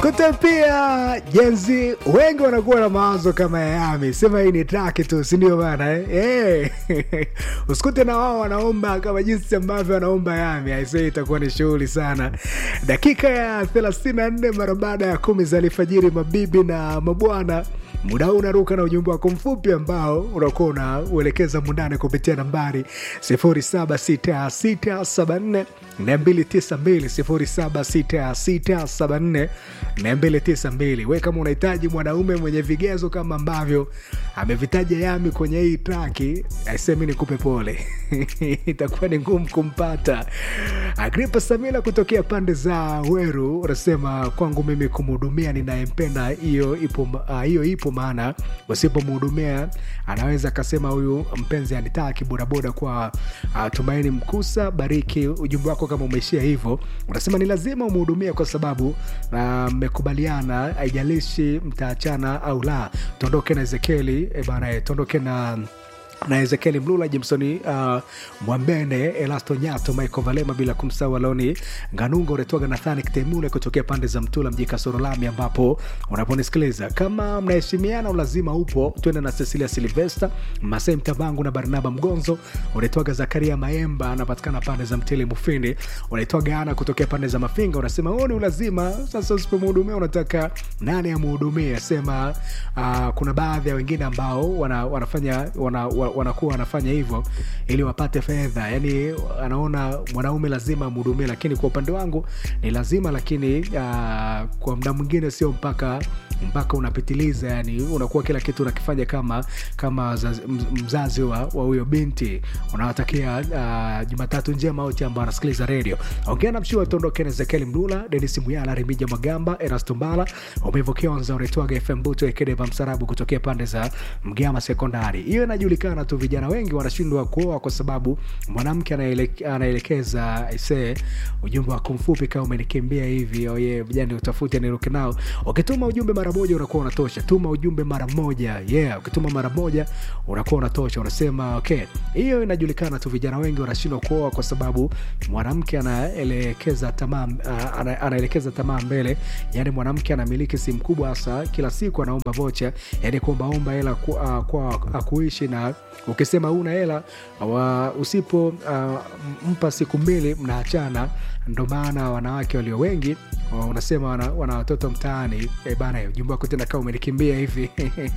usikute pia jenzi wengi wanakuwa na mawazo kama ya Yami, sema hii ni traki tu, sindio bana eh? Eh. usikute na wao wanaomba kama jinsi ambavyo wanaomba Yami, aisee, itakuwa ni shughuli sana. Dakika ya 34 mara baada ya kumi za alfajiri, mabibi na mabwana muda huu unaruka na ujumbe wako mfupi ambao unakuwa unauelekeza mundane kupitia nambari 076674 292 076674 we kama unahitaji mwanaume mwenye vigezo kama ambavyo amevitaja Yami kwenye hii traki, aisemi nikupe pole itakuwa ni ngumu kumpata. Agripa Samila kutokea pande za Weru unasema kwangu mimi kumhudumia ninayempenda, hiyo ipo, ah, hiyo ipo maana usipomhudumia anaweza akasema huyu mpenzi anitaki. Bodaboda kwa uh, Tumaini Mkusa, bariki ujumbe wako kama umeishia hivyo. Unasema ni lazima umhudumie kwa sababu mmekubaliana, uh, haijalishi mtaachana au la. Tuondoke na Ezekieli e bana, tuondoke na na Ezekieli Mlula, Jimsoni uh, Mwambene, Elasto Nyato, Michael Valema, bila kumsahau Aloni Nganunga, unatoka Nathani Kitemule kutokea pande za Mtula mji Kasoro Lami, ambapo unaponisikiliza. Kama mnaheshimiana, lazima upo. Twende na Cecilia Silvesta Masei Mtabangu na Barnaba Mgonzo, unaitwaga Zakaria Maemba, anapatikana pande za Mtili Mufindi, unaitwaga Ana kutokea pande za Mafinga, unasema huo ni ulazima. Sasa usipomhudumia unataka nani amhudumie? Sema uh, kuna baadhi ya wengine ambao wana, wanafanya wana, wanakuwa wanafanya hivyo ili wapate fedha, yani anaona mwanaume lazima amhudumie, lakini kwa upande wangu ni lazima, lakini uh, kwa muda mwingine sio mpaka mpaka unapitiliza, yani unakuwa kila kitu unakifanya kama kama mzazi wa huyo binti. Unawatakia uh, Jumatatu njema wote ambao wanasikiliza redio. Ongea na mshua tuondoke na Ezekiel Mlula, Denis Muyala, Remija Magamba, Erasto Mbala, Umevokeonza unaitwaga FM Buto Ekedeva Msarabu kutokea pande za Mgama Sekondari. Hiyo inajulikana tu, vijana wengi wanashindwa kuoa kwa sababu mwanamke anaelekeza ise ujumbe wako mfupi, kama umenikimbia hivi oye, vijana utafute niruke nao. Ukituma ujumbe mara moja unakuwa unatosha. Tuma ujumbe mara moja, yeah. Ukituma mara moja unakuwa unatosha. Unasema okay, hiyo inajulikana tu, vijana wengi wanashindwa kuoa kwa sababu mwanamke anaelekeza tamaa, ana, anaelekeza tamaa mbele. Yani mwanamke anamiliki simu kubwa, hasa kila siku anaomba vocha, yani kuombaomba hela kwa, kwa akuishi na ukisema una hela usipo uh, mpa siku mbili mnaachana. Ndo maana wanawake walio wengi unasema wana, wana watoto mtaani. E bana, ujumbe wako tena kama umenikimbia hivi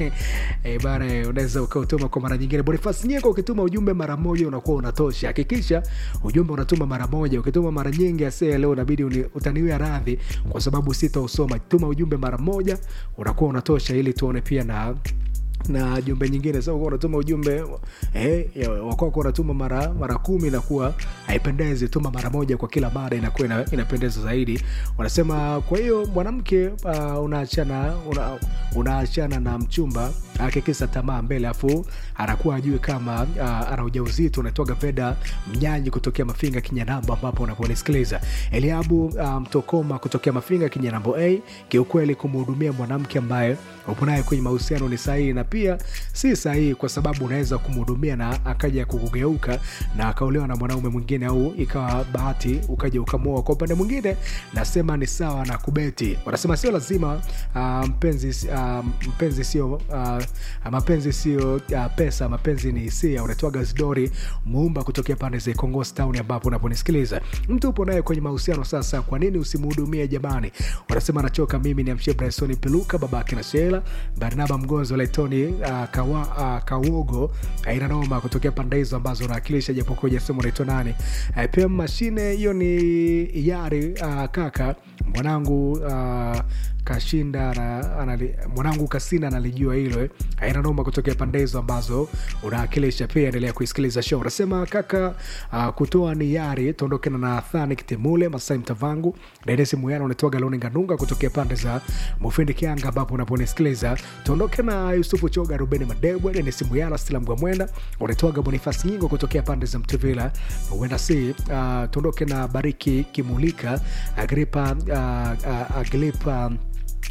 e bana, unaweza ukautuma kwa mara nyingine. Bonifasi Nyeko, ukituma ujumbe mara moja unakuwa unatosha. Hakikisha ujumbe unatuma mara moja. Ukituma mara nyingi, ase leo inabidi utaniwia radhi kwa sababu sitausoma. Tuma ujumbe mara moja unakuwa unatosha, ili tuone pia na na jumbe nyingine sasa, unatuma ujumbe eh, wakwako unatuma mara mara kumi, inakuwa haipendezi. Tuma mara moja kwa kila mara, inakuwa ina, inapendeza zaidi. Wanasema kwa hiyo mwanamke uh, unaachana una, unaachana na mchumba akikisa tamaa mbele, afu anakuwa ajui kama uh, ana ujauzito. Unatoka Veda Mnyanyi kutokea Mafinga Kinyanambo, ambapo unaponisikiliza Eliabu Mtokoma um, kutokea Mafinga Kinyanambo a kiukweli, kumhudumia mwanamke ambaye upo naye kwenye mahusiano ni sahihi na pia si sahihi, kwa sababu unaweza kumhudumia na akaja kukugeuka na akaolewa na mwanaume mwingine, au ikawa bahati ukaja ukamwoa. Kwa upande mwingine, nasema ni sawa na kubeti. Wanasema sio lazima uh, mpenzi uh, mpenzi sio uh, mapenzi sio uh, pesa, mapenzi ni hisia. Unatoaga Zidori Muumba kutokea pande za Kongos Town, ambapo unaponisikiliza mtu upo naye kwenye mahusiano sasa, kwa nini usimhudumie jamani? Wanasema nachoka mimi ni amshie Bryson Peluka babake na Sheila Barnaba Mgonzo Letoni uh, kawa, uh, Kawogo aina noma kutokea pande hizo ambazo unawakilisha, japokuwa jasema unaitwa nani? Uh, pia mashine hiyo ni yari uh, kaka mwanangu uh, kashinda na, anali, mwanangu kasina analijua hilo eh. Aina noma kutokea pande hizo ambazo unawakilisha. Pia endelea kuisikiliza show. Unasema kaka uh, kutoa ni yari tuondoke na Nathani Kitemule Masai Mtavangu Denisi Muyana unatoa Galoni Nganunga kutokea pande za Mufindi Kianga ambapo unaponisikiliza. Tuondoke na Yusufu Choga Rubeni Madebwe Denisi Muyana Stila Mgwamwenda unatoaga Bonifasi Nyingo kutokea pande za Mtuvila huenda si uh, tuondoke na Bariki Kimulika Agripa uh, uh, Agripa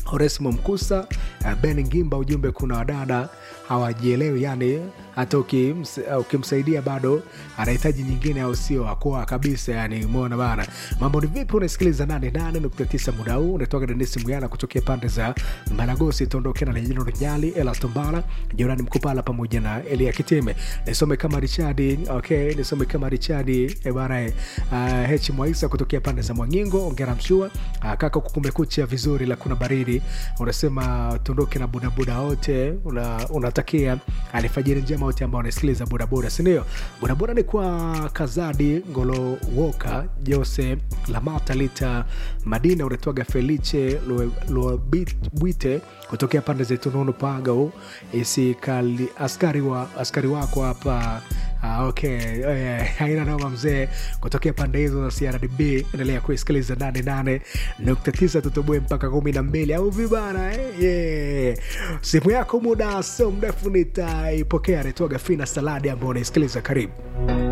Oresmo Mkusa, uh, Ben Ngimba, ujumbe kuna wadada hawajielewi, yani hata ukims, uh, ukimsaidia bado anahitaji nyingine, au sio? Akoa kabisa, yani umeona bana. Mambo ni vipi? Unasikiliza 88.9 muda huu, unatoka Denisi Muyala kutokea pande za Maragosi, tuondoke na Lejino Rejali, Ela Tombala, Jorani Mkupala pamoja na Elia Kitime. Nisome kama Richadi, okay, nisome kama Richadi e bana, uh, H Mwaisa kutokea pande za Mwangingo, ongera mshua uh, kaka, kukumekucha vizuri, la kuna baridi, unasema tuondoke na budabuda wote, una, unatakia alfajiri njema wote ambao wanasikiliza bodaboda, sindio? Bodaboda ni kwa Kazadi Ngolo Woka, Jose Lamata, Lita Madina, unatoaga Felice Luabwite kutokea pande za Tununu Pagao, isikali askari, wa, askari wako hapa Ah, okay. Eh, haina noma mzee, kutokea pande hizo za CRDB. Endelea kuisikiliza 88.9 tutoboe mpaka kumi na mbili au vibana eh? yeah. Simu yako muda sio mrefu nitaipokea. Naitwaga Fina Saladi ambao unaisikiliza, karibu